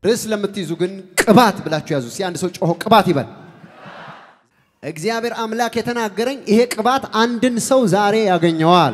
ርዕስ ለምትይዙ ግን ቅባት ብላችሁ ያዙ። እስኪ አንድ ሰው ጮሆ ቅባት ይበል። እግዚአብሔር አምላክ የተናገረኝ ይሄ ቅባት አንድን ሰው ዛሬ ያገኘዋል።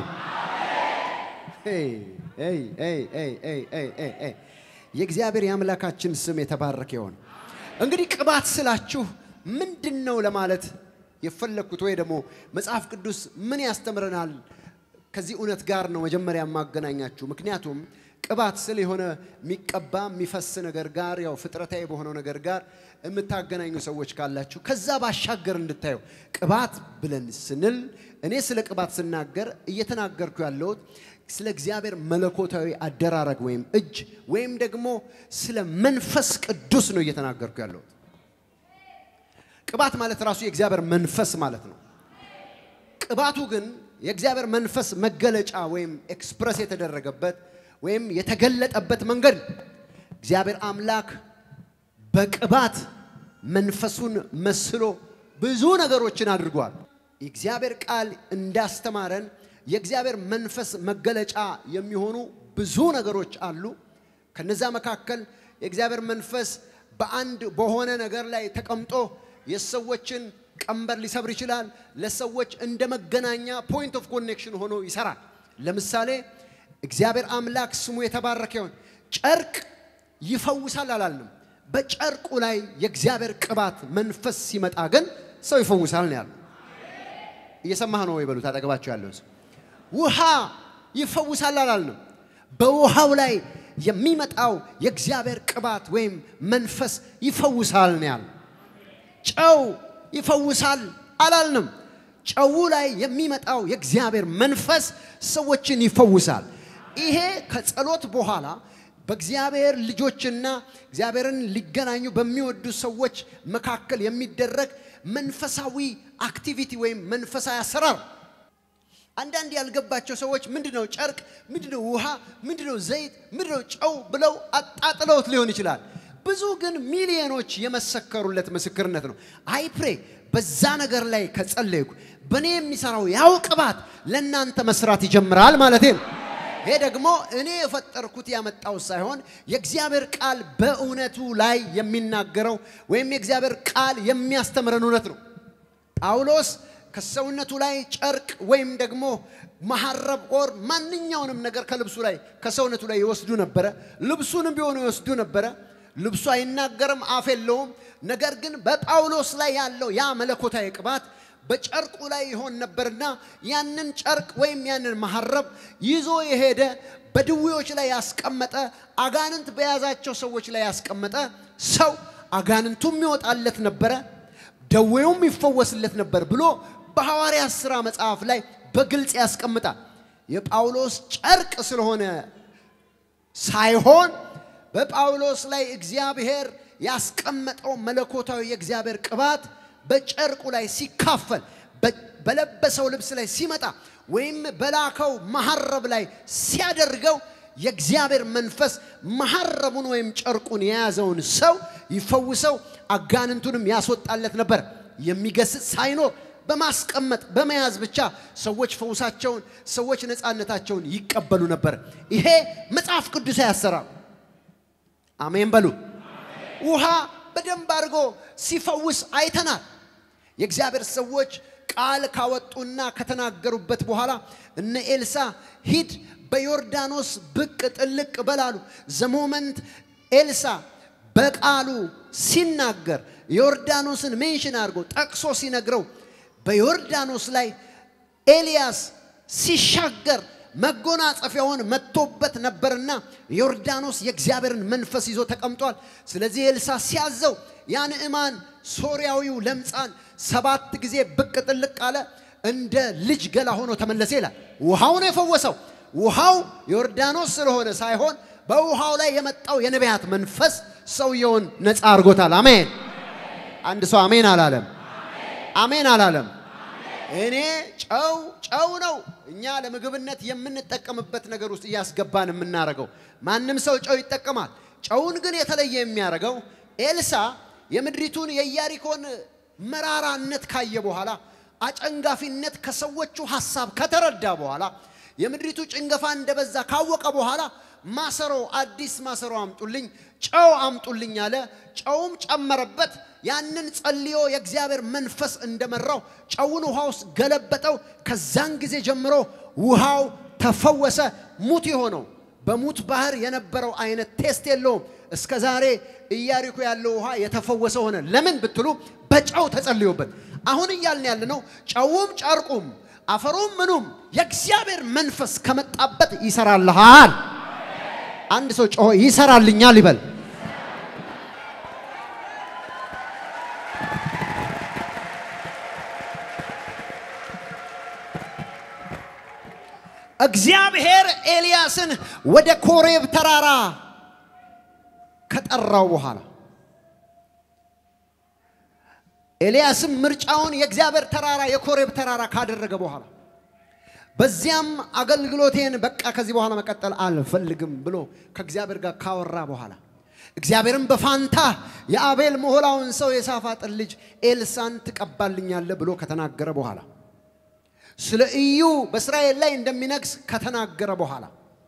የእግዚአብሔር የአምላካችን ስም የተባረከ ይሆን። እንግዲህ ቅባት ስላችሁ ምንድን ነው ለማለት የፈለግኩት ወይ ደግሞ መጽሐፍ ቅዱስ ምን ያስተምረናል ከዚህ እውነት ጋር ነው መጀመሪያ የማገናኛችሁ። ምክንያቱም ቅባት ስል የሆነ የሚቀባ የሚፈስ ነገር ጋር ያው ፍጥረታዊ በሆነው ነገር ጋር የምታገናኙ ሰዎች ካላችሁ ከዛ ባሻገር እንድታዩ ቅባት ብለን ስንል እኔ ስለ ቅባት ስናገር እየተናገርኩ ያለሁት ስለ እግዚአብሔር መለኮታዊ አደራረግ ወይም እጅ ወይም ደግሞ ስለ መንፈስ ቅዱስ ነው እየተናገርኩ ያለሁት። ቅባት ማለት ራሱ የእግዚአብሔር መንፈስ ማለት ነው። ቅባቱ ግን የእግዚአብሔር መንፈስ መገለጫ ወይም ኤክስፕረስ የተደረገበት ወይም የተገለጠበት መንገድ ነው። እግዚአብሔር አምላክ በቅባት መንፈሱን መስሎ ብዙ ነገሮችን አድርጓል። የእግዚአብሔር ቃል እንዳስተማረን የእግዚአብሔር መንፈስ መገለጫ የሚሆኑ ብዙ ነገሮች አሉ። ከነዛ መካከል የእግዚአብሔር መንፈስ በአንድ በሆነ ነገር ላይ ተቀምጦ የሰዎችን ቀንበር ሊሰብር ይችላል። ለሰዎች እንደ መገናኛ ፖይንት ኦፍ ኮኔክሽን ሆኖ ይሰራል። ለምሳሌ እግዚአብሔር አምላክ ስሙ የተባረከ ይሁን። ጨርቅ ይፈውሳል አላልንም። በጨርቁ ላይ የእግዚአብሔር ቅባት መንፈስ ሲመጣ ግን ሰው ይፈውሳል ነው ያለው። እየሰማህ ነው ወይ? በሉት አጠገባቸው ያለውን ሰው። ውሃ ይፈውሳል አላልንም። በውሃው ላይ የሚመጣው የእግዚአብሔር ቅባት ወይም መንፈስ ይፈውሳል ነው ያለው። ጨው ይፈውሳል አላልንም። ጨው ላይ የሚመጣው የእግዚአብሔር መንፈስ ሰዎችን ይፈውሳል። ይሄ ከጸሎት በኋላ በእግዚአብሔር ልጆችና እግዚአብሔርን ሊገናኙ በሚወዱ ሰዎች መካከል የሚደረግ መንፈሳዊ አክቲቪቲ ወይም መንፈሳዊ አሰራር። አንዳንድ ያልገባቸው ሰዎች ምንድነው ጨርቅ፣ ምንድነው ውሃ፣ ምንድነው ዘይት፣ ምንድነው ጨው ብለው አጣጥለውት ሊሆን ይችላል። ብዙ ግን ሚሊዮኖች የመሰከሩለት ምስክርነት ነው። አይፕሬ በዛ ነገር ላይ ከጸለይኩ በእኔ የሚሰራው ያው ቅባት ለእናንተ መስራት ይጀምራል ማለት ነው። ይሄ ደግሞ እኔ የፈጠርኩት ያመጣው ሳይሆን የእግዚአብሔር ቃል በእውነቱ ላይ የሚናገረው ወይም የእግዚአብሔር ቃል የሚያስተምረን እውነት ነው። ጳውሎስ ከሰውነቱ ላይ ጨርቅ ወይም ደግሞ መሐረብ ኦር ማንኛውንም ነገር ከልብሱ ላይ ከሰውነቱ ላይ ይወስዱ ነበረ። ልብሱንም ቢሆኑ ይወስዱ ነበረ። ልብሱ አይናገርም፣ አፍ የለውም። ነገር ግን በጳውሎስ ላይ ያለው ያ መለኮታዊ ቅባት በጨርቁ ላይ ይሆን ነበርና ያንን ጨርቅ ወይም ያንን መሐረብ ይዞ የሄደ በድዌዎች ላይ ያስቀመጠ አጋንንት በያዛቸው ሰዎች ላይ ያስቀመጠ ሰው አጋንንቱም ይወጣለት ነበረ፣ ደዌውም ይፈወስለት ነበር ብሎ በሐዋርያት ሥራ መጽሐፍ ላይ በግልጽ ያስቀምጣል። የጳውሎስ ጨርቅ ስለሆነ ሳይሆን በጳውሎስ ላይ እግዚአብሔር ያስቀመጠው መለኮታዊ የእግዚአብሔር ቅባት በጨርቁ ላይ ሲካፈል በለበሰው ልብስ ላይ ሲመጣ ወይም በላከው መሐረብ ላይ ሲያደርገው የእግዚአብሔር መንፈስ መሐረቡን ወይም ጨርቁን የያዘውን ሰው ይፈውሰው፣ አጋንንቱንም ያስወጣለት ነበር። የሚገስጽ ሳይኖር በማስቀመጥ በመያዝ ብቻ ሰዎች ፈውሳቸውን፣ ሰዎች ነፃነታቸውን ይቀበሉ ነበር። ይሄ መጽሐፍ ቅዱሳዊ አሰራር። አሜን በሉ። ውሃ በደንብ አድርጎ ሲፈውስ አይተናል። የእግዚአብሔር ሰዎች ቃል ካወጡና ከተናገሩበት በኋላ እነ ኤልሳ ሂድ በዮርዳኖስ ብቅ ጥልቅ በላሉ ዘሞመንት ኤልሳ በቃሉ ሲናገር ዮርዳኖስን ሜንሽን አድርጎ ጠቅሶ ሲነግረው በዮርዳኖስ ላይ ኤልያስ ሲሻገር መጎናጸፊያውን መጥቶበት ነበርና ዮርዳኖስ የእግዚአብሔርን መንፈስ ይዞ ተቀምጧል። ስለዚህ ኤልሳ ሲያዘው ያ ንዕማን ሶርያዊው ለምጻን ሰባት ጊዜ ብቅ ጥልቅ አለ፣ እንደ ልጅ ገላ ሆኖ ተመለሰ ይላል። ውሃው ነው የፈወሰው። ውሃው ዮርዳኖስ ስለሆነ ሳይሆን በውሃው ላይ የመጣው የነቢያት መንፈስ ሰውየውን ነፃ አድርጎታል። አሜን። አንድ ሰው አሜን አላለም? አሜን አላለም? እኔ ጨው ጨው ነው እኛ ለምግብነት የምንጠቀምበት ነገር ውስጥ እያስገባን የምናደርገው። ማንም ሰው ጨው ይጠቀማል። ጨውን ግን የተለየ የሚያደርገው ኤልሳ የምድሪቱን የኢያሪኮን መራራነት ካየ በኋላ አጨንጋፊነት ከሰዎቹ ሐሳብ ከተረዳ በኋላ የምድሪቱ ጭንገፋ እንደበዛ ካወቀ በኋላ ማሰሮ አዲስ ማሰሮ አምጡልኝ፣ ጨው አምጡልኝ አለ። ጨውም ጨመረበት። ያንን ጸልዮ የእግዚአብሔር መንፈስ እንደመራው ጨውን ውሃ ውስጥ ገለበጠው። ከዛን ጊዜ ጀምሮ ውሃው ተፈወሰ። ሙት የሆነው በሙት ባህር የነበረው አይነት ቴስት የለውም። እስከ ዛሬ ኢያሪኮ ያለው ውሃ የተፈወሰ ሆነ። ለምን ብትሉ በጨው ተጸልዮበት። አሁን እያልን ያለ ነው ጨውም ጨርቁም አፈሩም ምኑም የእግዚአብሔር መንፈስ ከመጣበት ይሰራልሃል። አንድ ሰው ጮሆ ይሰራልኛል ይበል። እግዚአብሔር ኤልያስን ወደ ኮሬብ ተራራ ከጠራው በኋላ ኤልያስም ምርጫውን የእግዚአብሔር ተራራ የኮሬብ ተራራ ካደረገ በኋላ በዚያም አገልግሎቴን በቃ ከዚህ በኋላ መቀጠል አልፈልግም ብሎ ከእግዚአብሔር ጋር ካወራ በኋላ እግዚአብሔርም በፋንታ የአቤል ሞሆላውን ሰው የሳፋጥን ልጅ ኤልሳን ትቀባልኛለህ ብሎ ከተናገረ በኋላ ስለ ኢዩ በእስራኤል ላይ እንደሚነግስ ከተናገረ በኋላ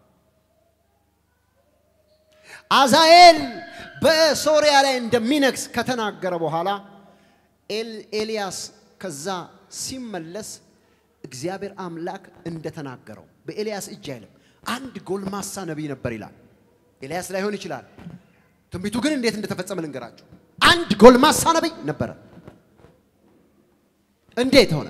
አዛኤል በሶሪያ ላይ እንደሚነግስ ከተናገረ በኋላ ኤልያስ ከዛ ሲመለስ እግዚአብሔር አምላክ እንደተናገረው በኤልያስ እጅ አይልም። አንድ ጎልማሳ ነቢይ ነበር ይላል። ኤልያስ ላይሆን ይችላል። ትንቢቱ ግን እንዴት እንደተፈጸመ ልንገራችሁ። አንድ ጎልማሳ ነቢይ ነበረ። እንዴት ሆነ?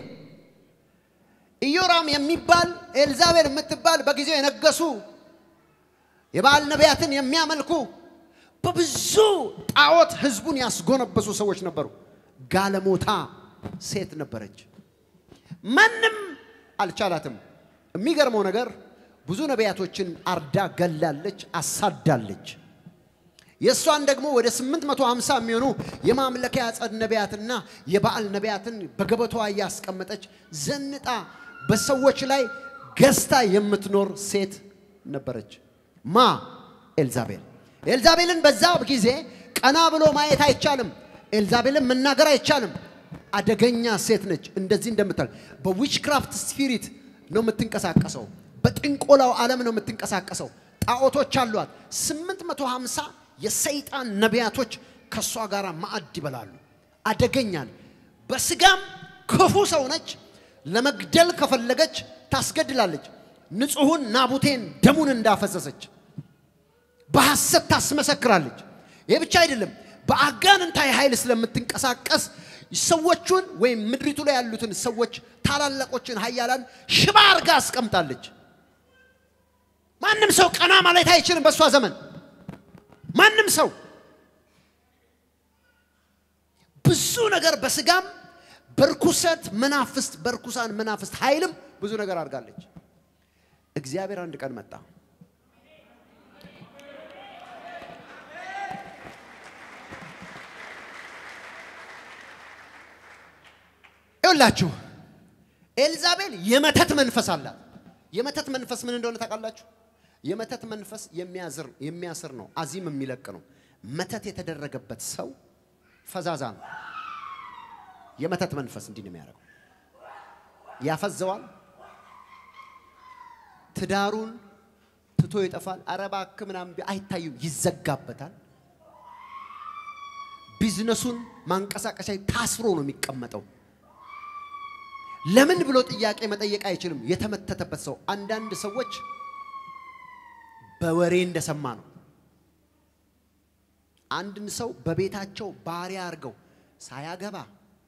ኢዮራም የሚባል ኤልዛቤል የምትባል በጊዜው የነገሱ የበዓል ነቢያትን የሚያመልኩ በብዙ ጣዖት ህዝቡን ያስጎነበሱ ሰዎች ነበሩ። ጋለሞታ ሴት ነበረች። ማንም አልቻላትም። የሚገርመው ነገር ብዙ ነቢያቶችን አርዳ ገላለች፣ አሳዳለች። የእሷን ደግሞ ወደ 850 የሚሆኑ የማምለኪያ ጸድ ነቢያትና የበዓል ነቢያትን በገበቷ እያስቀመጠች ዘንጣ በሰዎች ላይ ገዝታ የምትኖር ሴት ነበረች። ማ ኤልዛቤል። ኤልዛቤልን በዛ ጊዜ ቀና ብሎ ማየት አይቻልም። ኤልዛቤልን መናገር አይቻልም። አደገኛ ሴት ነች። እንደዚህ እንደምታል በዊችክራፍት ስፒሪት ነው የምትንቀሳቀሰው። በጥንቆላው ዓለም ነው የምትንቀሳቀሰው። ጣዖቶች አሏት። 850 የሰይጣን ነቢያቶች ከእሷ ጋር ማዕድ ይበላሉ። አደገኛን በስጋም ክፉ ሰው ነች። ለመግደል ከፈለገች ታስገድላለች። ንጹሑን ናቡቴን ደሙን እንዳፈሰሰች በሐሰት ታስመሰክራለች። ይህ ብቻ አይደለም። በአጋንንታዊ ኃይል ስለምትንቀሳቀስ ሰዎቹን ወይም ምድሪቱ ላይ ያሉትን ሰዎች ታላላቆችን ኃያላን ሽባ አርጋ አስቀምጣለች። ማንም ሰው ቀና ማለት አይችልም። በእሷ ዘመን ማንም ሰው ብዙ ነገር በስጋም በርኩሰት መናፍስት በርኩሳን መናፍስት ኃይልም ብዙ ነገር አድርጋለች። እግዚአብሔር አንድ ቀን መጣ። ይኸውላችሁ ኤልዛቤል የመተት መንፈስ አላት። የመተት መንፈስ ምን እንደሆነ ታውቃላችሁ? የመተት መንፈስ የሚያዝር የሚያስር ነው፣ አዚም የሚለቅ ነው። መተት የተደረገበት ሰው ፈዛዛ ነው። የመተት መንፈስ እንዲህ ነው የሚያደርገው። ያፈዘዋል፣ ትዳሩን ትቶ ይጠፋል። ኧረ እባክህ ምናምን አይታዩም፣ ይዘጋበታል። ቢዝነሱን ማንቀሳቀሻ ታስሮ ነው የሚቀመጠው። ለምን ብሎ ጥያቄ መጠየቅ አይችልም። የተመተተበት ሰው አንዳንድ ሰዎች በወሬ እንደሰማ ነው። አንድን ሰው በቤታቸው ባሪያ አድርገው ሳያገባ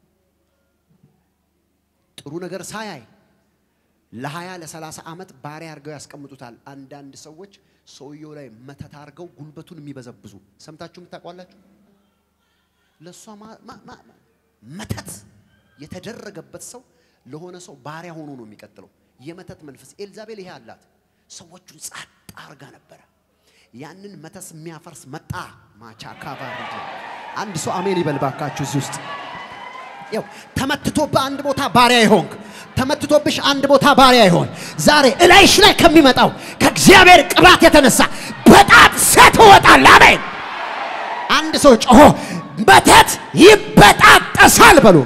ጥሩ ነገር ሳያይ ለሀያ ለሰላሳ ዓመት ባሪያ አድርገው ያስቀምጡታል። አንዳንድ ሰዎች ሰውየው ላይ መተት አድርገው ጉልበቱን የሚበዘብዙ ሰምታችሁ የምታውቋላችሁ። ለእሷ መተት የተደረገበት ሰው ለሆነ ሰው ባሪያ ሆኖ ነው የሚቀጥለው። የመተት መንፈስ ኤልዛቤል ይሄ አላት። ሰዎቹን ጸጥ አርጋ ነበረ። ያንን መተስ የሚያፈርስ መጣ። ማቻ ካቫሪ አንድ ሰው አሜን ይበል ባካችሁ። እዚህ ውስጥ ያው ተመትቶብህ አንድ ቦታ ባሪያ ይሆንክ፣ ተመትቶብሽ አንድ ቦታ ባሪያ ይሆን። ዛሬ እላይሽ ላይ ከሚመጣው ከእግዚአብሔር ቅባት የተነሳ በጣት ሴት ትወጣለህ። አሜን። አንድ ሰው ጮሆ መተት ይበጣጠሳል በሉ።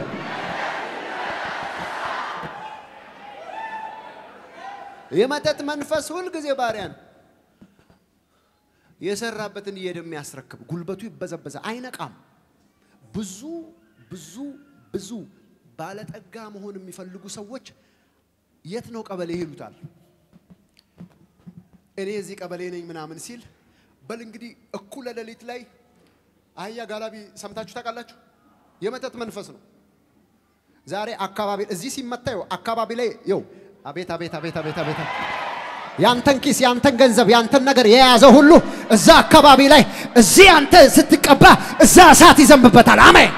የመተት መንፈስ ሁልጊዜ ባሪያ ነው። የሰራበትን እየሄደ የሚያስረክብ ጉልበቱ ይበዘበዘ፣ አይነቃም። ብዙ ብዙ ብዙ ባለጠጋ መሆን የሚፈልጉ ሰዎች የት ነው ቀበሌ ይሉታል። እኔ እዚህ ቀበሌ ነኝ ምናምን ሲል በል እንግዲህ እኩለ ሌሊት ላይ አህያ ጋላቢ ሰምታችሁ ታውቃላችሁ? የመተት መንፈስ ነው። ዛሬ አካባቢ እዚህ ሲመታ ይኸው አካባቢ ላይ ይኸው አቤት አቤት አቤት አቤት አቤት ያንተን ኪስ ያንተን ገንዘብ ያንተን ነገር የያዘ ሁሉ እዛ አካባቢ ላይ እዚህ አንተ ስትቀባ እዛ እሳት ይዘንብበታል። አሜን።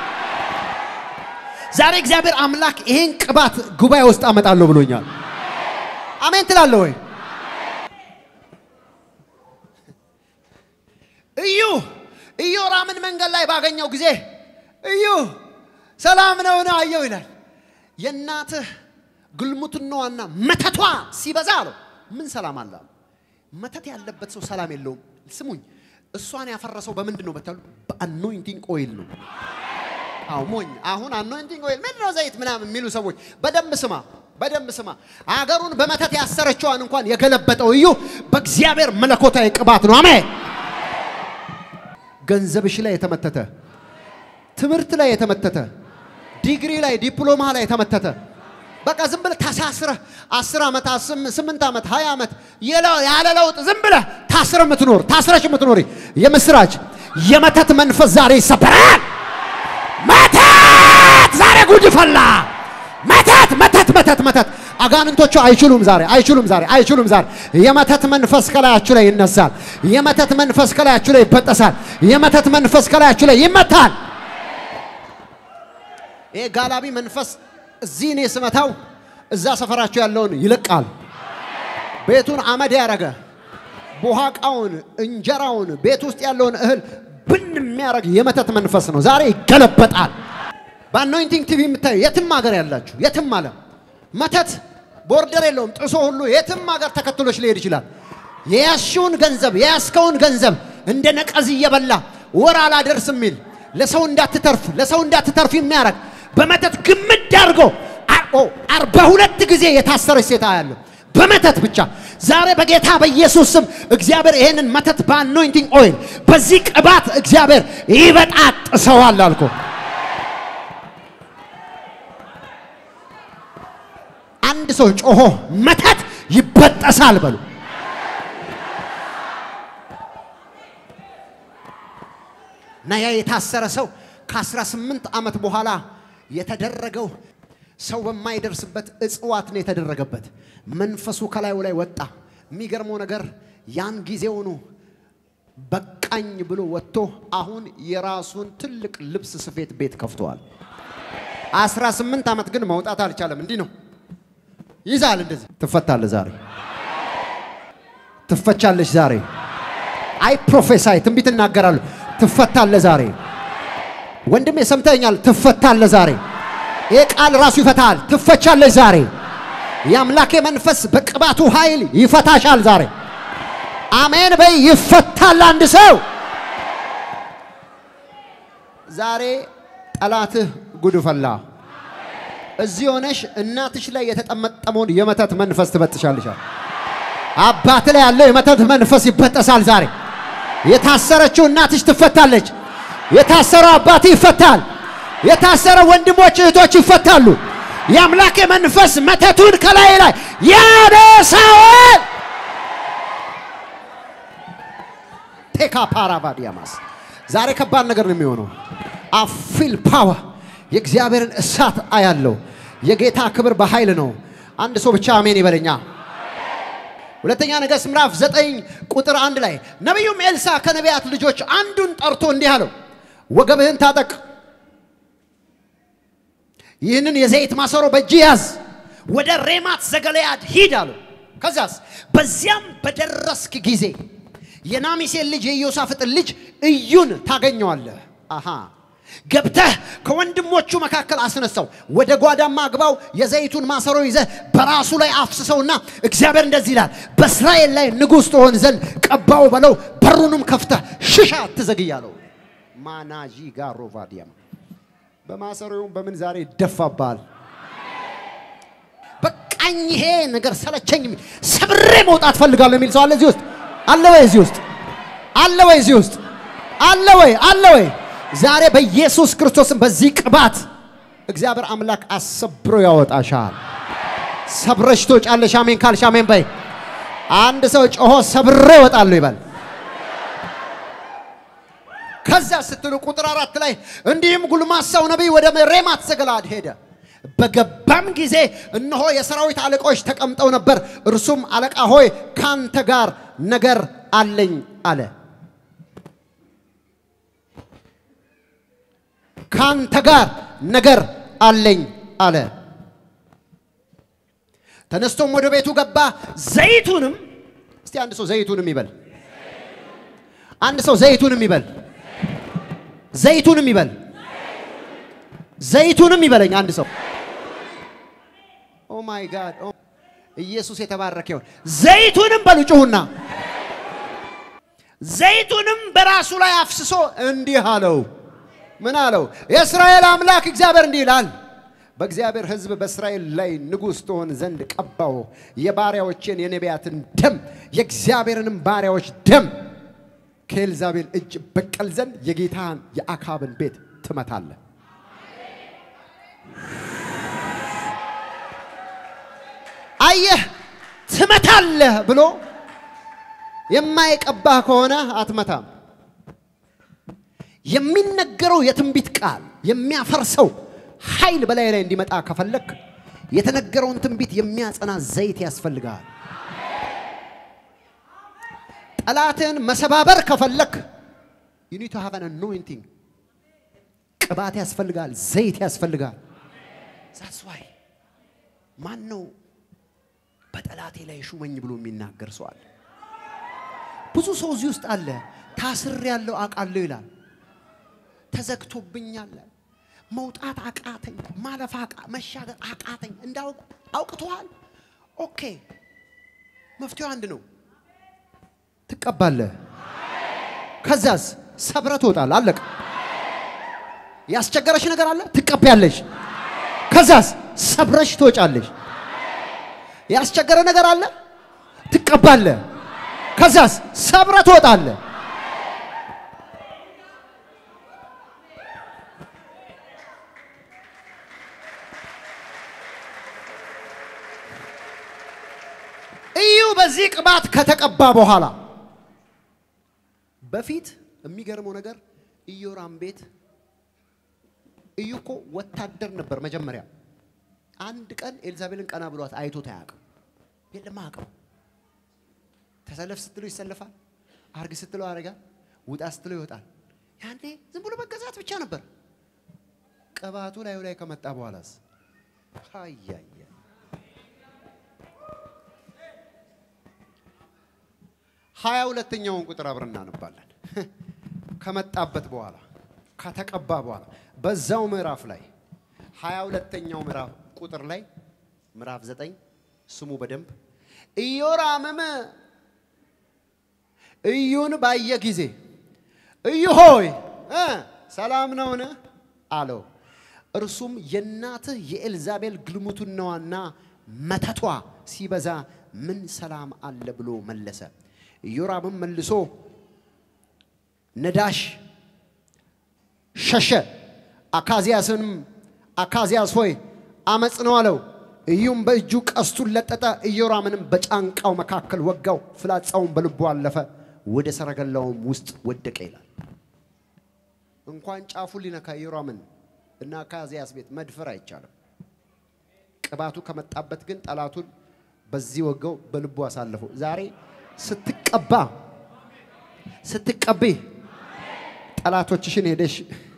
ዛሬ እግዚአብሔር አምላክ ይሄን ቅባት ጉባኤ ውስጥ አመጣለሁ ብሎኛል። አሜን ትላለህ ወይ? እዩ ኢዮራምን መንገድ ላይ ባገኘው ጊዜ እዩ ሰላም ነው ነው አየው ይላል። የእናትህ ግልሙትናዋና መተቷ ሲበዛ አለው ምን ሰላም አለ? መተት ያለበት ሰው ሰላም የለውም። ስሙኝ፣ እሷን ያፈረሰው በምንድን ነው በታሉ? በአኖይንቲንግ ኦይል ነው። አዎ ሞኝ። አሁን አኖይንቲንግ ኦይል ምንድን ነው ዘይት ምናምን የሚሉ ሰዎች በደንብ ስማ፣ በደንብ ስማ። አገሩን በመተት ያሰረችዋን እንኳን የገለበጠው እዩ በእግዚአብሔር መለኮታዊ ቅባት ነው። አሜን። ገንዘብሽ ላይ የተመተተ ትምህርት ላይ የተመተተ ዲግሪ ላይ ዲፕሎማ ላይ የተመተተ በቃ ዝም ብለህ ተሳስረህ አስር ዓመት ስምንት ዓመት ሀያ ዓመት ያለ ለውጥ ዝም ብለህ ታስረህ የምትኖር ታስረሽ የምትኖሪ የምስራች የመተት መንፈስ ዛሬ ይሰበራል። መተት ዛሬ ጉድ ፈላ። መተት መተት መተት መተት አጋንንቶቹ አይችሉም ዛሬ አይችሉም ዛሬ አይችሉም ዛሬ። የመተት መንፈስ ከላያችሁ ላይ ይነሳል። የመተት መንፈስ ከላያችሁ ላይ ይበጠሳል። የመተት መንፈስ ከላያችሁ ላይ ይመታል። ይሄ ጋላቢ መንፈስ እዚህ እኔ ስመታው እዛ ሰፈራችሁ ያለውን ይለቃል። ቤቱን አመድ ያረገ ቦሃቃውን፣ እንጀራውን፣ ቤት ውስጥ ያለውን እህል ብን የሚያደርግ የመተት መንፈስ ነው። ዛሬ ይገለበጣል። በአኖይንቲንግ ቲቪ የምታዩ የትም ሀገር ያላችሁ የትም ዓለም መተት ቦርደር የለውም። ጥሶ ሁሉ የትም ሀገር ተከትሎች ሊሄድ ይችላል። የያዝሽውን ገንዘብ የያዝከውን ገንዘብ እንደ ነቀዝ እየበላ ወር አላደርስ የሚል ለሰው እንዳትተርፍ ለሰው እንዳትተርፍ የሚያደርግ በመተት ግምድ አድርጎ አርባ ሁለት ጊዜ የታሰረች ሴት አያለሁ በመተት ብቻ። ዛሬ በጌታ በኢየሱስ ስም እግዚአብሔር ይሄንን መተት በአኖይንቲንግ ኦይል በዚህ ቅባት እግዚአብሔር ይበጣጥሰዋል አልኩ። አንድ ሰው ጮሆ መተት ይበጠሳል በሉ። እና ያ የታሰረ ሰው ከ18 ዓመት በኋላ የተደረገው ሰው በማይደርስበት እጽዋት ነው የተደረገበት። መንፈሱ ከላዩ ላይ ወጣ። የሚገርመው ነገር ያን ጊዜውኑ በቃኝ ብሎ ወጥቶ አሁን የራሱን ትልቅ ልብስ ስፌት ቤት ከፍተዋል። 18 ዓመት ግን መውጣት አልቻለም። እንዲህ ነው ይዛል። እንደዚህ ትፈታለህ ዛሬ ትፈቻለሽ ዛሬ። አይ ፕሮፌሳይ ትንቢት እናገራለሁ። ትፈታለህ ዛሬ። ወንድሜ ሰምተኛል። ትፈታለህ ዛሬ። ይህ ቃል ራሱ ይፈታል። ትፈቻለሽ ዛሬ። የአምላኬ መንፈስ በቅባቱ ኃይል ይፈታሻል ዛሬ። አሜን በይ። ይፈታል አንድ ሰው ዛሬ። ጠላትህ ጉድ ፈላ። እዚህ ሆነሽ እናትሽ ላይ የተጠመጠመውን የመተት መንፈስ ትበጥሻልሻል። አባት ላይ ያለው የመተት መንፈስ ይበጠሳል ዛሬ። የታሰረችው እናትሽ ትፈታለች። የታሰረው አባት ይፈታል። የታሰረ ወንድሞች እህቶች ይፈታሉ። የአምላክ መንፈስ መተቱን ከላይ ላይ ያነሳዋል። ቴካ ፓራቫዲያማስ ዛሬ ከባድ ነገር ነው የሚሆነው። አፊል ፓወር የእግዚአብሔርን እሳት አያለው። የጌታ ክብር በኃይል ነው። አንድ ሰው ብቻ አሜን ይበለኛ። ሁለተኛ ነገሥት ምዕራፍ ዘጠኝ ቁጥር አንድ ላይ ነቢዩም ኤልሳ ከነቢያት ልጆች አንዱን ጠርቶ እንዲህ አለው፣ ወገብህን ታጠቅ፣ ይህንን የዘይት ማሰሮ በእጅ ያዝ፣ ወደ ሬማት ዘገለያድ ሂድ አለው። ከዚያስ በዚያም በደረስክ ጊዜ የናሚሴን ልጅ የኢዮሳፍጥን ልጅ እዩን ታገኘዋለህ። አሃ ገብተህ ከወንድሞቹ መካከል አስነሳው፣ ወደ ጓዳማ አግባው፣ የዘይቱን ማሰሮ ይዘህ በራሱ ላይ አፍስሰውና እግዚአብሔር እንደዚህ ይላል፣ በእስራኤል ላይ ንጉሥ ትሆን ዘንድ ቀባው በለው፣ በሩንም ከፍተህ ሽሻ አትዘግያለው። ማናጂ ጋሮቫዲያም በማሰሮውም በምን ዛሬ ይደፋባል። በቃኝ በቃኝ፣ ይሄ ነገር ሰለቸኝ የሚል ሰብሬ መውጣት ፈልጋለሁ የሚል ሰው አለ እዚህ ውስጥ አለ ወይ? እዚህ ውስጥ አለ ወይ? እዚህ ውስጥ አለ ወይ? አለ ወይ? ዛሬ በኢየሱስ ክርስቶስም በዚህ ቅባት እግዚአብሔር አምላክ አሰብሮ ያወጣሻል። ሰብረሽ ትወጫለሽ። አሜን ካልሽ አሜን በይ። አንድ ሰው ጮሆ ሰብሬ እወጣለሁ ይበል። ከዛ ስትሉ ቁጥር አራት ላይ እንዲህም ጉልማሳው ነቢይ ወደ ሬማት ዘገለዓድ ሄደ። በገባም ጊዜ እነሆ የሰራዊት አለቆች ተቀምጠው ነበር። እርሱም አለቃ ሆይ ካንተ ጋር ነገር አለኝ አለ። ካንተ ጋር ነገር አለኝ አለ። ተነስቶም ወደ ቤቱ ገባ። ዘይቱንም እስቲ አንድ ሰው ዘይቱንም ይበል። አንድ ሰው ዘይቱንም ይበል። ዘይቱንም ይበል። ዘይቱንም ይበለኝ አንድ ሰው። ኦ ማይ ጋድ ኢየሱስ የተባረከ ይሁን። ዘይቱንም በሉ ጩሁና፣ ዘይቱንም በራሱ ላይ አፍስሶ እንዲህ አለው። ምን አለው? የእስራኤል አምላክ እግዚአብሔር እንዲህ ይላል በእግዚአብሔር ሕዝብ በእስራኤል ላይ ንጉሥ ትሆን ዘንድ ቀባው። የባሪያዎቼን የነቢያትን ደም የእግዚአብሔርንም ባሪያዎች ደም ከኤልዛቤል እጅ በቀል ዘንድ የጌታን የአካብን ቤት ትመታለህ። አየህ፣ ትመታለህ ብሎ የማይቀባህ ከሆነ አትመታም። የሚነገረው የትንቢት ቃል የሚያፈርሰው ኃይል በላይ ላይ እንዲመጣ ከፈለክ የተነገረውን ትንቢት የሚያጸና ዘይት ያስፈልጋል። ጠላትን መሰባበር ከፈለክ you need to have an anointing ቅባት ያስፈልጋል፣ ዘይት ያስፈልጋል። that's why ማን ነው በጠላቴ ላይ ሹመኝ ብሎ የሚናገር ሰው አለ? ብዙ ሰው እዚህ ውስጥ አለ። ታስር ያለው አውቃለሁ ይላል። ተዘግቶብኛል፣ መውጣት አቃተኝ፣ ማለፍ አቃ መሻገር አቃተኝ። እንዳው አውቅተዋል። ኦኬ፣ መፍትሄው አንድ ነው። ትቀባለህ። ከዛስ ሰብረ ትወጣለህ። አለቀ። ያስቸገረሽ ነገር አለ፣ ትቀበያለሽ። ከዛስ ሰብረሽ ትወጫለሽ። ያስቸገረ ነገር አለ፣ ትቀባለህ። ከዛስ ሰብረ ትወጣለህ። እዩ በዚህ ቅባት ከተቀባ በኋላ በፊት የሚገርመው ነገር ኢዮራም ቤት እዩ እኮ ወታደር ነበር መጀመሪያ። አንድ ቀን ኤልዛቤልን ቀና ብሏት አይቶት አያውቅም። የለም አያውቅም። ተሰለፍ ስትለው ይሰለፋል፣ አርግ ስትለው ያደርጋል፣ ውጣ ስትለው ይወጣል። ያኔ ዝም ብሎ መገዛት ብቻ ነበር። ቅባቱ ላዩ ላይ ከመጣ በኋላስ አያየ ሀያ ሁለተኛውን ቁጥር አብረን እናነባለን። ከመጣበት በኋላ ከተቀባ በኋላ በዛው ምዕራፍ ላይ ሀያ ሁለተኛው ምዕራፍ ቁጥር ላይ ምዕራፍ ዘጠኝ ስሙ በደንብ ኢዮራምም እዩን ባየ ጊዜ እዩ ሆይ እ ሰላም ነውን? አለው። እርሱም የእናትህ የኤልዛቤል ግልሙትናዋና መተቷ ሲበዛ ምን ሰላም አለ ብሎ መለሰ። ኢዮራምም መልሶ ነዳሽ ሸሸ። አካዚያስንም አካዚያስ ሆይ አመፅ ነው አለው። ኢዩም በእጁ ቀስቱን ለጠጠ፣ ኢዮራምንም በጫንቃው መካከል ወጋው፣ ፍላጻውን በልቡ አለፈ፣ ወደ ሰረገላውም ውስጥ ወደቀ ይላል። እንኳን ጫፉን ሊነካ ኢዮራምን እና አካዚያስ ቤት መድፈር አይቻልም። ቅባቱ ከመጣበት ግን ጠላቱን በዚህ ወገው በልቡ አሳለፈው። ዛሬ ስትቀባ ስትቀቢ ጠላቶችሽን ሄደሽ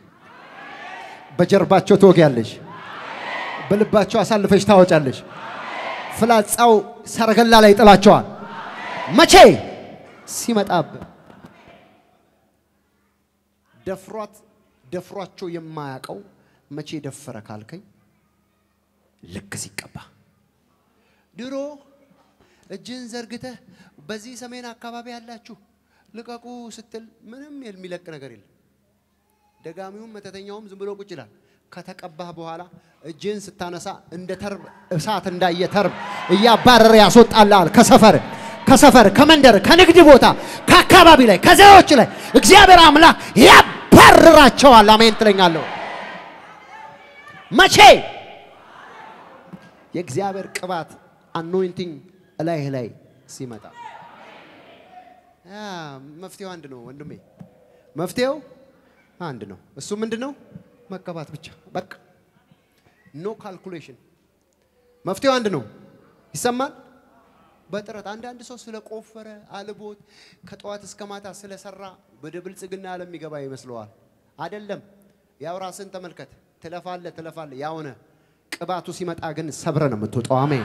በጀርባቸው ትወጊያለሽ፣ በልባቸው አሳልፈሽ ታወጫለሽ። ፍላጻው ሰረገላ ላይ ጥላቸዋል። መቼ ሲመጣብህ ደፍሯት ደፍሯቸው የማያውቀው መቼ ደፈረ ካልከኝ ልክ ሲቀባ ድሮ እጅን ዘርግተህ በዚህ ሰሜን አካባቢ ያላችሁ ልቀቁ ስትል ምንም የሚለቅ ነገር የለም። ደጋሚውም መተተኛውም ዝም ብሎ ቁጭ ይላል። ከተቀባህ በኋላ እጅህን ስታነሳ እንደ ተርብ እሳት እንዳየ ተርብ እያባረረ ያስወጣልሃል። ከሰፈር ከሰፈር ከመንደር ከንግድ ቦታ ከአካባቢ ላይ ከዘዎች ላይ እግዚአብሔር አምላክ ያባርራቸዋል። አሜን ትለኛለሁ። መቼ የእግዚአብሔር ቅባት አኖይንቲንግ እላይህ ላይ ሲመጣ ያ መፍትሄው አንድ ነው ወንድሜ፣ መፍትሄው አንድ ነው። እሱ ምንድን ነው? መቀባት ብቻ በቃ ኖ ካልኩሌሽን። መፍትሄው አንድ ነው። ይሰማል። በጥረት አንዳንድ ሰው ስለቆፈረ አልቦት ከጠዋት እስከ ማታ ስለሰራ ወደ ብልጽግና ዓለም የሚገባ ይመስለዋል። አይደለም። ያው ራስን ተመልከት። ትለፋለ ትለፋለ ያውነ ቅባቱ ሲመጣ ግን ሰብረ ነው የምትወጣው። አሜን።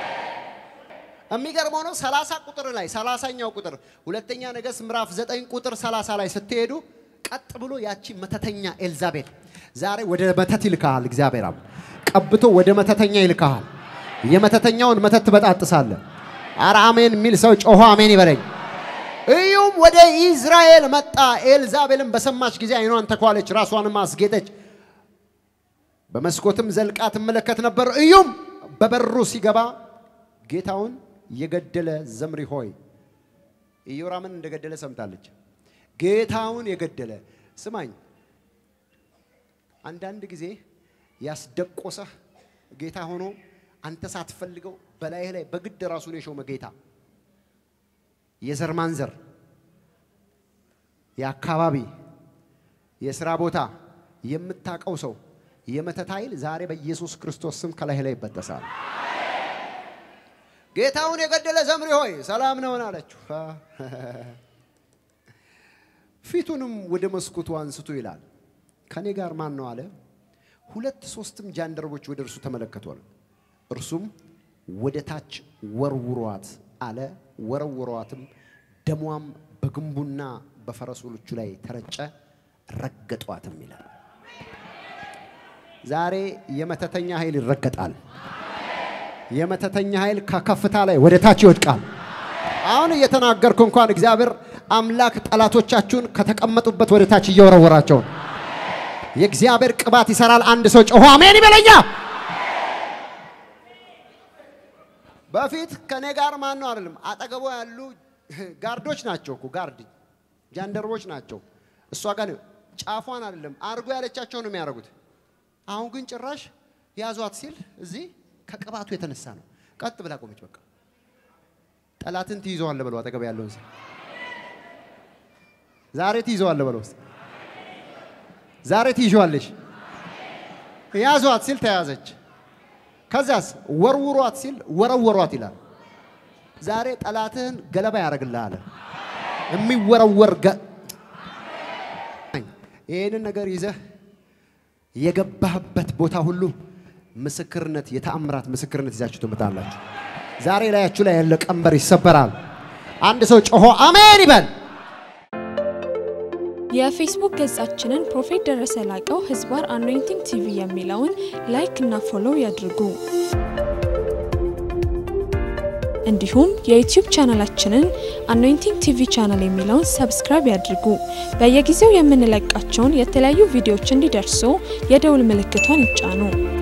የሚገርመው ነው ሰላሳ ቁጥር ላይ ሰላሳኛው ቁጥር ሁለተኛ ነገሥት ምዕራፍ ዘጠኝ ቁጥር ሰላሳ ላይ ስትሄዱ ቀጥ ብሎ ያቺ መተተኛ ኤልዛቤል ዛሬ ወደ መተት ይልካሃል። እግዚአብሔር አብ ቀብቶ ወደ መተተኛ ይልካሃል። የመተተኛውን መተት ትበጣጥሳለህ። አረ አሜን የሚል ሰው ጮሆ አሜን ይበለኝ። እዩም ወደ ኢዝራኤል መጣ። ኤልዛቤልም በሰማች ጊዜ አይኗን ተኳለች፣ ራሷንም አስጌጠች። በመስኮትም ዘልቃ ትመለከት ነበር። እዩም በበሩ ሲገባ ጌታውን የገደለ ዘምሪ ሆይ ኢዮራምን እንደገደለ ሰምታለች። ጌታውን የገደለ ስማኝ፣ አንዳንድ ጊዜ ያስደቆሰህ ጌታ ሆኖ አንተ ሳትፈልገው በላይህ ላይ በግድ ራሱን የሾመ ጌታ የዘር ማንዘር፣ የአካባቢ፣ የስራ ቦታ የምታቀው ሰው የመተት ኃይል ዛሬ በኢየሱስ ክርስቶስ ስም ከላይ ላይ ይበጠሳል። ጌታውን የገደለ ዘምሪ ሆይ ሰላም ነውን አለችው። ፊቱንም ወደ መስኮቱ አንስቶ ይላል ከኔ ጋር ማን ነው አለ። ሁለት ሶስትም ጃንደረቦች ወደ እርሱ ተመለከቱ አለ። እርሱም ወደ ታች ወርውሯት አለ። ወረውሯትም፣ ደሟም በግንቡና በፈረሶቹ ላይ ተረጨ፣ ረገጧትም ይላል። ዛሬ የመተተኛ ኃይል ይረገጣል። የመተተኛ ኃይል ከከፍታ ላይ ወደ ታች ይወድቃል። አሁን እየተናገርኩ እንኳን እግዚአብሔር አምላክ ጠላቶቻችሁን ከተቀመጡበት ወደ ታች እየወረወራቸው ነው። የእግዚአብሔር ቅባት ይሰራል። አንድ ሰው ጮሆ አሜን ይበለኛ። በፊት ከኔ ጋር ማን ነው አይደለም፣ አጠገቡ ያሉ ጋርዶች ናቸው እኮ ጋርድ ጃንደርቦች ናቸው። እሷ ጋር ጫፏን አይደለም አርጎ ያለቻቸው ነው የሚያደርጉት። አሁን ግን ጭራሽ ያዟት ሲል እዚህ ከቅባቱ የተነሳ ነው። ቀጥ ብላ ቆመች። በቃ ጠላትን ትይዘዋለህ በለው። አጠገብ ያለውን ሰው ዛሬ ትይዘዋለህ በለው። ዛሬ ትይዘዋለሽ። ያዟት ሲል ተያዘች። ከዚያስ ወርውሯት ሲል ወረወሯት ይላል። ዛሬ ጠላትህን ገለባ ያደርግልሃል። የሚወረወር ይህንን ነገር ይዘህ የገባህበት ቦታ ሁሉ ምስክርነት የተአምራት ምስክርነት ይዛችሁ ትመጣላችሁ። ዛሬ ላያችሁ ላይ ያለ ቀንበር ይሰበራል። አንድ ሰው ጮሆ አሜን ይበል። የፌስቡክ ገጻችንን ፕሮፌት ደረሰ ላቀው ህዝባር አኖይንቲንግ ቲቪ የሚለውን ላይክ እና ፎሎው ያድርጉ። እንዲሁም የዩቲዩብ ቻናላችንን አኖይንቲንግ ቲቪ ቻናል የሚለውን ሰብስክራይብ ያድርጉ። በየጊዜው የምንለቃቸውን የተለያዩ ቪዲዮዎች እንዲደርሱ የደውል ምልክቷን ይጫኑ።